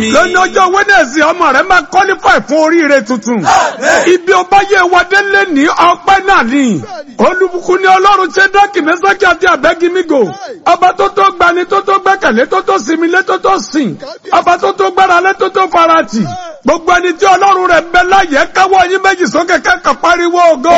mi. lónìí ọjọ́ wẹ́nẹ̀sì ọmọ rẹ̀ máa kọ́lífà fún oríire tuntun. ibi ọba yẹ wadé lé ní ọpẹ́ náà ni. olùbùkún ni ọlọ́run ṣe dọ́kì mẹ́sàkì àti àbẹ́gímígò. ọba tó tó gbani tó tó gbẹ́kẹ̀lé tó tó sinmi lé tó tó sìn. ọba tó tó gbára lé tó tó farati. gbogbo ẹni tí ọlọ́run rẹ̀ bẹ láyé káwọ́ yín méjì sókè kẹ́kọ̀ọ́ pariwo ògo.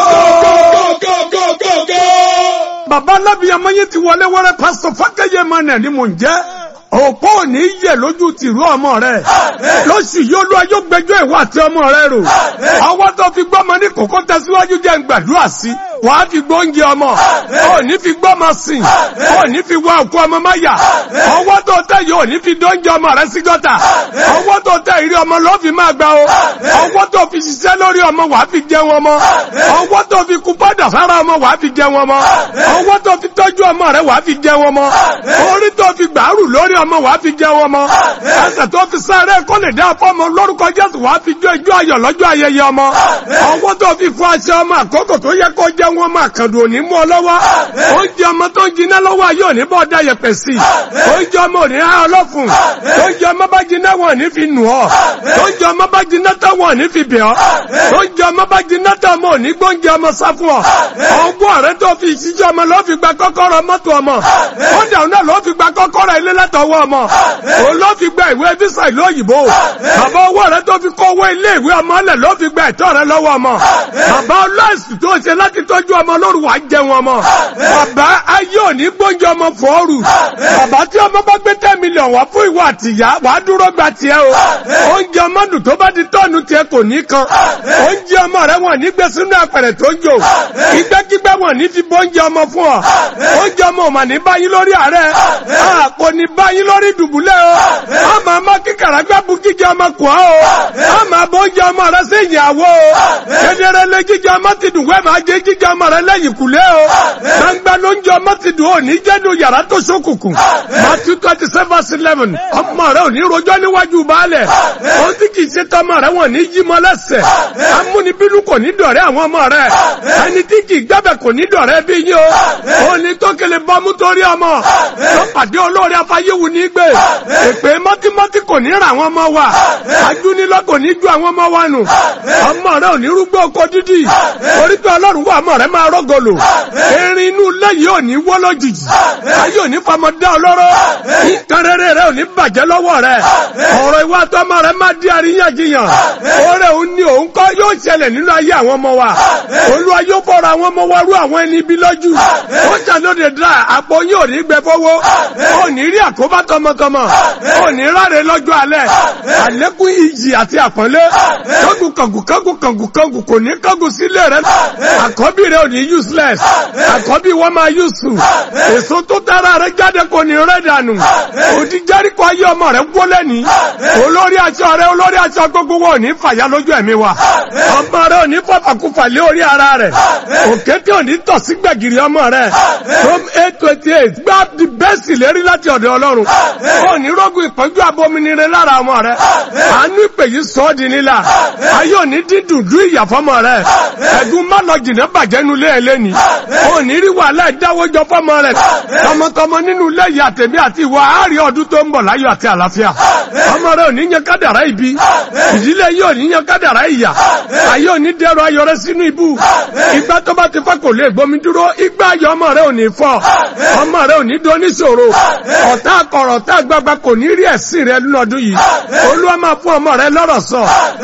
bàbá alábìyàmọ́ yín ti wọlé wọlé pásítọ̀ fákẹ́yẹ mọ́nà ni mò ń jẹ́ òpó ò ní yẹ lójú tìrú ọmọ rẹ lóṣù yóò lọ yóò gbẹ́jọ́ ìwọ àti ọmọ rẹ rò ọwọ́ tó fi gbọ́mọ ní kókó tẹsíwájú jẹ́ ń gbàdúrà sí wà á fi gbóúnjẹ ọmọ ò ní fi gbọ́mọ sìn ò ní fi wá òkú ọmọ máyà ọwọ́ tó tẹ yìí ò ní fi dóúnjẹ ọmọ rẹ sí gọ́tà ọwọ́ tó tẹ ìrí ọmọ ló fi máa gbà o ọwọ́ tó fi ṣiṣẹ́ lórí ọmọ wà á fi jẹun ọmọ ọwọ́ tó fi kú pọ́dà sára ọmọ wà á fi jẹun ọmọ ọwọ́ tó fi tọ́jú ọmọ rẹ wà á fi jẹun ọmọ orí tó fi gbàrú lórí ọmọ wàá fi jẹ wọn mọ ẹsẹ̀ tó fi sáré kó lè dá fọmọ lórúkọ jésù wàá fi jó ijó ayọ̀ lọ́jọ́ ayẹyẹ ọmọ ọwọ́ tó fi fún aṣọ ọmọ àkókò tó yẹ kó jẹ wọn mọ àkàndù òní mú ọ lọ́wọ́ oúnjẹ ọmọ tó ń jiná lọ́wọ́ ayé òní bọ́ dá yẹpẹ̀ sí oúnjẹ ọmọ òní há ọlọ́fun oúnjẹ ọmọ bá jiná wọn ní fi nù ọ oúnjẹ ọmọ bá jiná tán wọn ní fi bẹ̀ ọ oúnjẹ ọmọ bá jiná tán ọmọ òní gbóúnjẹ ọmọ sá fún ọ ọgbọ́n rẹ tó fi ìṣíjọ ọmọ ló fi gba kọ́kọ́rọ́ mọ́tò ọmọ ó dàrú náà ló fi gba kọ́kọ́rọ́ ilé látọwọ́ ọmọ òun ló fi gba ìwé visa ìlú òyìnbó bàbá owó rẹ tó fi kó owó ilé ìwé ọmọ lẹ ló fi gba ẹ̀tọ́ rẹ lọ́wọ́ ọmọ bàbá ọlọ́ọ̀sì tó ṣe láti tọ́jú ọmọ lóru wàá jẹun ọmọ bàbá ayé òní gbóúnjẹ ọmọ fọ́ọ̀rù bàbá tí ọmọ bá gbé ten million wá fún ìwọ àtìyá wàá dúró gba tiẹ̀ o oúnjẹ ọmọ dùn tó bá di tọ́ọ̀nù tiẹ̀ kò ní kan oúnjẹ ọmọ rẹ wọn ní gbé sínú apẹ̀rẹ̀ tó ń jò ìgbẹ́kígbẹ́ wọn ní fi bóúnjẹ ọmọ fún ọ oúnjẹ ọmọ ò mà ní báyìí lórí àárẹ̀ kò ní báyìí lórí dùbúlẹ̀ o a máa má kíkàrà gbẹ́ bu jíjẹ ọmọ kù ọ́ o a máa bọ́ oúnjẹ ọmọ rẹ sí ìyàwó o kedere lé jíjẹ ọmọ ti dùn wẹ́ẹ̀ máa jẹ jíjẹ ọmọ rẹ lẹ́yìn kùlé o gbangba ló ń jẹ ọmọ ti dùn ò ní jẹ́nu yàrá tó ṣókùnkùn Matthew twenty seven verse eleven ọmọ rẹ ò ní rojọ́ níwájú baálẹ̀ ó ti kì í ṣe tọmọ rẹ wọn ní jí mọ́ lẹ́sẹ̀ amúnibínú kò ní dọ̀rẹ́ àwọn ọmọ rẹ ẹni tí kì í gbẹ́bẹ̀ kò ní dọ̀rẹ́ bí yín o òní tó kele bọ́mú torí ọmọ tó pàdé olórí afáyéwu ní gbé èpè mọ́tímọ́tí kò ní ra àwọn ọmọ wa ajúnilọ́ kò ní ju àwọn ọmọ wa nù ọmọ rẹ ò ní rúgbó oko dídì orí pé ọlọ́run wà ọmọ rẹ máa rọ́gọlò erin inú ilé yìí ò ní wọ́ lójijì ayé ò ní famọ́ dá ọlọ́rọ̀ nǹkan rere rẹ ò ní bàjẹ́ lọ́wọ́ rẹ ọ̀rọ̀ ìwà tọmọ rẹ máa di àríyànjiyàn oore òun ni òun kọ́ yóò ṣẹlẹ̀ nínú ayé àwọn ọmọ wa olúwa yóò fọ́ra àwọn ọmọ wa rú àwọn ẹni bí lójú ó ṣàlóde dra àpò yín ò ní gbẹ fọwọ́ ò ní rí àkóbá tọmọtọmọ ò ní ráre lọ́jọ́ alẹ́ àlékún ìjì àti àpọ́nlé kángun kángun kángun kángun kángun kò ní kángun sílé rẹ àkọ́bí rẹ ò ní useless àkọ́bí wọn máa useful èso tó tara rẹ jáde kò ní rẹ dànù òdi jẹ́ríkọ ayé ọmọ rẹ wọlé ní olórí aṣọ rẹ olórí aṣọ gbogbo wọn ò ní fàyà lójú ẹ̀mí wa ọmọ rẹ ò ní fọfàkúfà lé orí ara rẹ òkété ò ní tọ̀ sí gbẹ̀gìrì ọmọ rẹ from eight twenty eight gbá di bẹ́ẹ̀sì lérí láti ọ̀dọ̀ ọlọ́run ò ní rógun ìpọ́njú abominire lára ọmọ rẹ àánú ìpè yìí sọ ọ́ di nílà ayé ò ní dídùn dú ìyàfọ́mọ rẹ ẹ̀gún má lọ jìnnà bàjẹ́ nu ilé ẹlẹ́ni ò ní rí wàhálà ìdáwọ́jọ fọ́mọ rẹ tọmọtọmọ nínú ilé yìí àtẹ̀mí àti ìwà àárín ọdún tó ń bọ̀ láyọ̀ àti àlàáfíà ọmọ rẹ ò ní yan kádàrá ibi ìdílé yìí ò ní yan kádàrá ìyà ayé ò ní dẹrọ ayọ̀ rẹ sínú ibú ìgbà tó bá ti fẹ́ kò lè gbomi dúró ìgbà ayọ̀ ọmọ rẹ ò ní fọ́ ọmọ rẹ ò ní dún oníṣòro ọ̀tá akọ̀rọ̀ ọ̀tá àgbàgbà kò ní rí ẹ̀sìn rẹ lọ́dún yìí olúwa máa fún ọmọ rẹ lọ́rọ̀ sọ